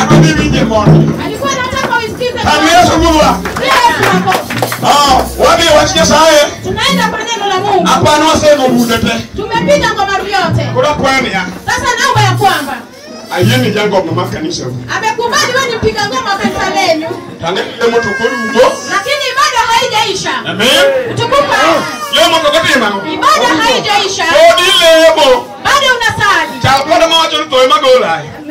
Ako ni winje mondo. alikuwa anataka uisikize Kami Yesu Mungu. Yesu hapo. Ah, wabi wach Nyasaye. tunaenda kwa neno la Mungu Apano wasemo bude te. tumepiga ngoma vyote Kura kwani ya. sasa naomba ya kwamba Ayie ni jango mama kanisa. amekubali wewe ni mpiga ngoma wa kanisa lenu Tange lemo to kolugo. lakini ibada haijaisha Amen. tukupa Lemo to kotima. ibada haijaisha Odi lemo. bado unasali Chal koda ma wacho to ema gola.